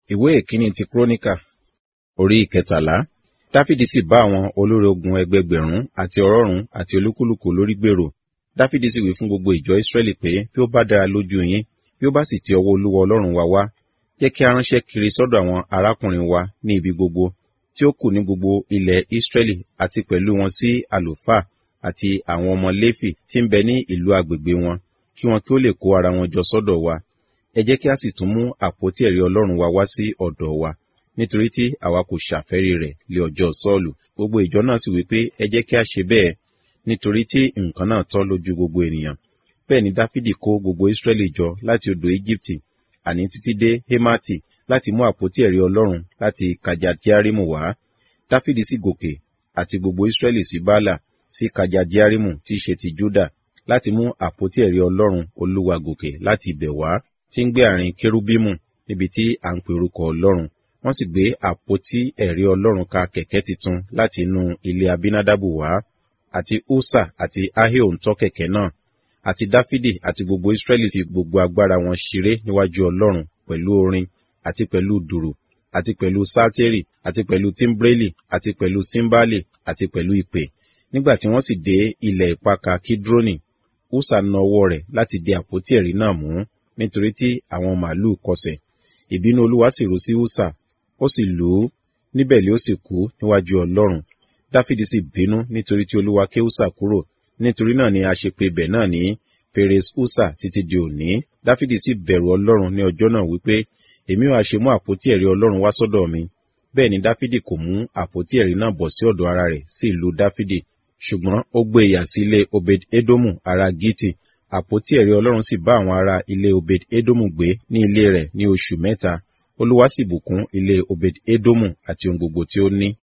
ìwé ìkíní ti kúrónìkà orí ìkẹtàlá dáfídì sì bá àwọn olórí ogun ẹgbẹgbẹ̀rún àti ọ̀rọ̀rún àti olúkúlùkù lórí gbèrò dáfídì sì wí fún gbogbo ìjọ ìsírẹ́lì pé bí ó bá dára lójú yín bí ó bá sì ti ọwọ́ olúwa ọlọ́run wa wá jẹ́ kí a ránṣẹ́ kiri sọ́dọ̀ àwọn arákùnrin wa ní ibi gbogbo tí ó kù ní gbogbo ilẹ̀ ìsírẹ́lì àti pẹ̀lú wọn sí àlùfáà àti àwọn ọmọ léfì tí ń bẹ ní ìlú agbègbè wọn kí wọn kí ó lè kó ara wọn jọ sọ́dọ̀ wa ẹ jẹ́ kí a sì tún mú àpótí ẹ̀rí ọlọ́run wa wá sí ọ̀dọ̀ wa nítorí tí àwa kò ṣàfẹ́rí rẹ̀ lé ọjọ́ sọ́ọ̀lù gbogbo ìjọ náà sì wípé ẹ jẹ́ kí a ṣe bẹ́ẹ̀ nítorí tí nǹkan náà tọ́ lójú gbogbo ènìyàn bẹ́ẹ̀ ni dáfídì kó gbogbo ìsírẹ́lì jọ láti odò íjíbítì àní títí dé hémátì láti mú àpótí ẹ̀rí ọlọ́run láti kajadiarimu wá dáfídì sì gòkè àti gbogbo ìsírẹ́lì sí bálà sí kajadiarimu tí í ṣe ti júdà láti mú àpótí ẹ̀rí ọlọ́run olúwa gòkè láti ibẹ̀ wá tí ń gbé àárín kérúbímù níbi tí à ń pe orúkọ ọlọ́run wọ́n sì gbé àpótí ẹ̀rí ọlọ́run ka kẹ̀kẹ́ titun láti inú ilé abinadabu wá àti usa àti ahio ń tọ́ kẹ̀kẹ́ náà àti dáfídì àti gbogbo israẹli fi gbogbo agbára wọn ṣeré níwájú ọlọ́run pẹ̀lú orin àti pẹ̀lú dùrù àti pẹ̀lú sátẹ́rì àti pẹ̀lú tímbrélì àti pẹ̀lú símbálì àti pẹ̀lú ìpè nígbà tí wọ́n sì dé ilẹ̀ ìpaka kídrónì usa na ọwọ́ rẹ̀ láti di àpótí ẹ̀rí náà mú nítorí tí àwọn màálù kọsẹ̀ ìbínú olúwa sì rú sí usa ó sì lù ú níbẹ̀ lé ó sì kú níwájú ọlọ́run dáfídì sì bínú nítorí tí olúwa ké usa kúrò nítorí náà ni a ṣe pe ibẹ̀ náà ní perez usa títí di òní dáfídì sì bẹ̀rù ọlọ́run ní ọjọ́ náà wípé èmi ò ṣe mú àpótí ẹ̀rí ọlọ́run wá sọ́dọ̀ mi bẹ́ẹ̀ ni dáfídì kò mú àpótí ẹ̀rí náà bọ̀ sí ọ̀dọ̀ ara rẹ̀ sí ìlú dáfídì ṣùgbọ́n ó gbé ìyà sí ilé obed edomu ará giti àpótí ẹ̀rí ọlọ́run sì bá àwọn ará ilé obed edomu gbé ní ilé rẹ̀ ní oṣù mẹ́ta olúwa sì bùkún ilé obed edomu àti ohun gbogbo tí ó ní